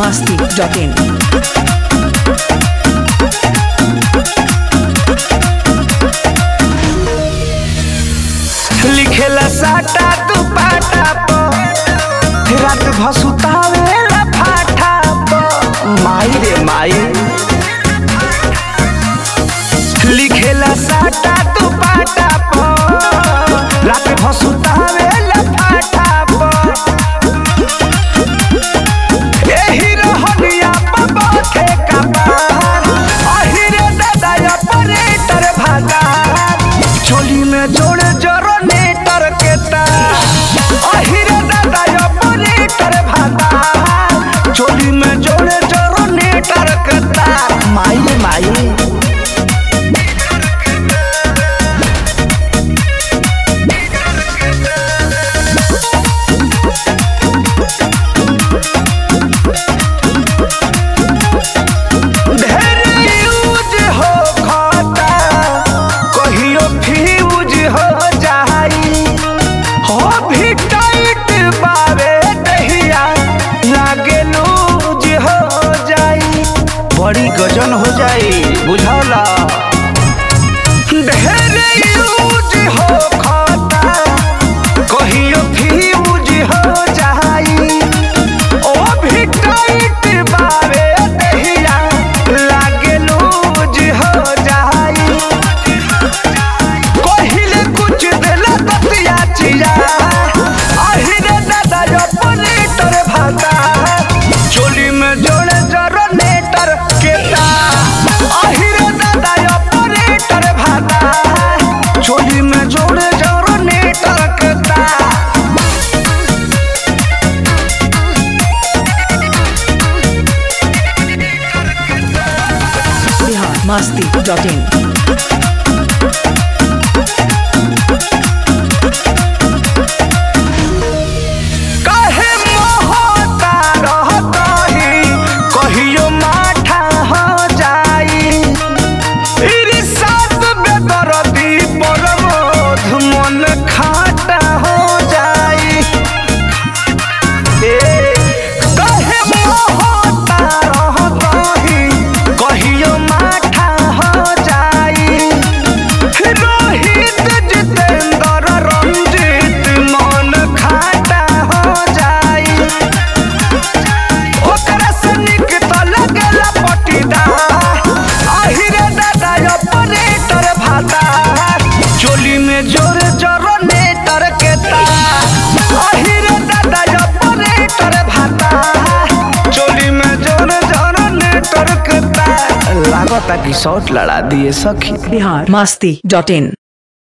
masti.in. लिखेला साटा तू पाटा प रात भसुतावेला फाटा प माई रे माई लिखेला साटा तू पाटा प रात भसुतावेला फाटा प एही रहनिया प बाथे कपार अहिरे दादा ऑपरेटर भागार चोली में जोड़े जरो नेटर के तार अहिरे दादा ऑपरेटर भागार चोली में जोड़े जरो नेटर के तार माई माई ढेर यूज हो खाता कहियो फ्यूज हो जाई हो भी टाइट बावे दहिया लागे लूज हो जाई बड़ी गजन हो जाई बुझौला ढेर यूज हो खाता कहियो फ्यूज हो जाई ओ भी टाइट बावे दहिया लागे लूज हो जाई कहिले कुछ देला दतिया चिया अहिरे दादा ऑपरेटर भाता चोली में जोड़े जरो नेटर के तार अहिरे दादा ऑपरेटर भाता चोली में जोड़े जरो नेटर के तार Bihar masti.in. काहे मोहता रहतही कहियो माठा हो जाई इरिसात बेदरदी परमोध मन खाटा हो जाई ए काहे मोहता रहतही कहियो माठा हो जाई रोहित जितेंद्र रंजीत मन खाटा हो जाई ओकरा से निक तो लगेला पटीदार अहिरे दादा ऑपरेटर भाता चोली में जोर जरो नेटर के तार अहिरे दादा ऑपरेटर भाता चोली में जोर जरो नेटर के तार लागता कि शॉट लड़ा दिए सखी Bihar masti.in.